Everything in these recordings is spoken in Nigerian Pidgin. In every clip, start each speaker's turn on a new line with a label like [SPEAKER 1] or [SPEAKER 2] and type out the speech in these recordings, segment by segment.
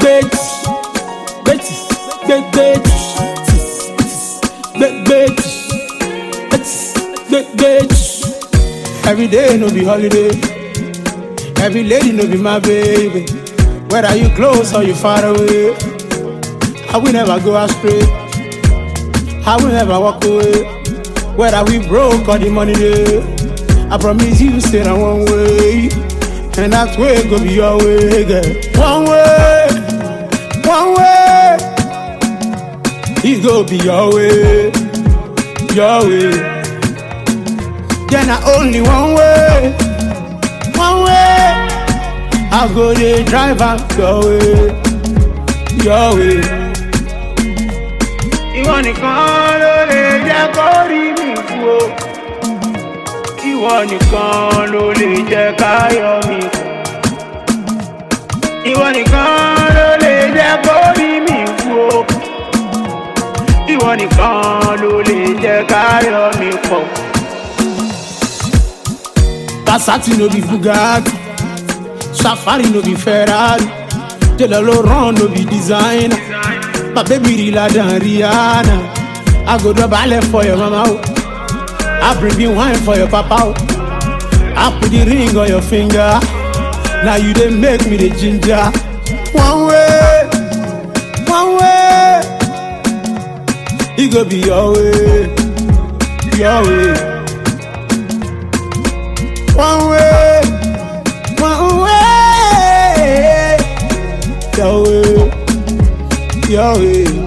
[SPEAKER 1] gbẹgbẹ gbẹtì gbẹgbẹ gbẹgbẹ gbẹgbẹ. Every day no be holiday. Every lady no be my baby. Whether you close or you far away, I will never go astray. I will never walk away. Whether we broke or the money day, I promise you stay on one way, and that way go be your way, girl. One way, one way, it go be your way, your way. Then I only one way, one way. I go the drive am your way, your way. Ìwọ nìkan ló lè jẹ́ kó rí mi kú o. Ìwọ nìkan ló lè jẹ́ káyọ̀ mi kú. Ìwọ nìkan ló lè jẹ́ kó rí mi kú o. Ìwọ nìkan ló lè jẹ́ káyọ̀ mi pọ̀. Passati no be Bugatti, Safari no be Ferrari, Taylor Laurent no be designer. My baby realer than Rihanna. I go drop ballet for your mama. oh. I bring you wine for your papa. oh. I put the ring on your finger. Now you dey make me the ginger. One way, one way. It go be your way, your way. One way, one way, your way, your way.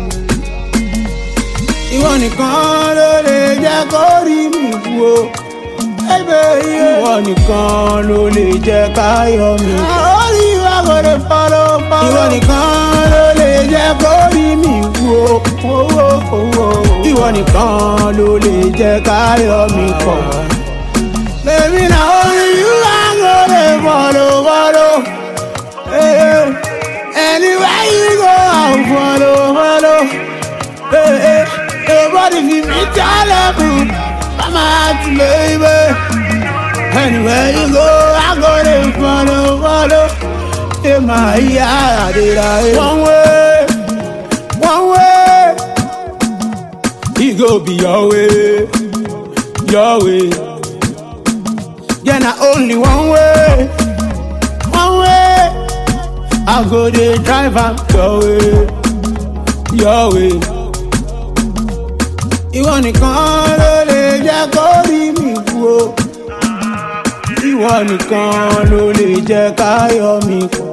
[SPEAKER 1] Ìwọ nìkan ló lè jẹ́ kó rí mi kú o. Ìwọ nìkan ló lè jẹ́ káyọ̀ mi kú. Orí wa kò lè fọ́lọ́ fọ́lọ́. Ìwọ nìkan ló lè jẹ́ kó rí mi kú o. Ìwọ nìkan ló lè jẹ́ káyọ̀ mi pọ̀. Baby, na only you I go dey follow, follow. Hey, hey. Anywhere you go, I'll follow, follow. Hey, hey. Nobody fit meet your level, mama heart, baby. Anywhere you go, I go dey follow, follow. Hey, my yeah, I did I one way, one way. He go be your way, your way. Yeah, na only one way, one way. I go dey drive am your way, your way. Ìwọ nìkan ló lè jẹ́ kó rí mi kú o. Ìwọ nìkan ló lè jẹ́ káyọ̀ mi kú.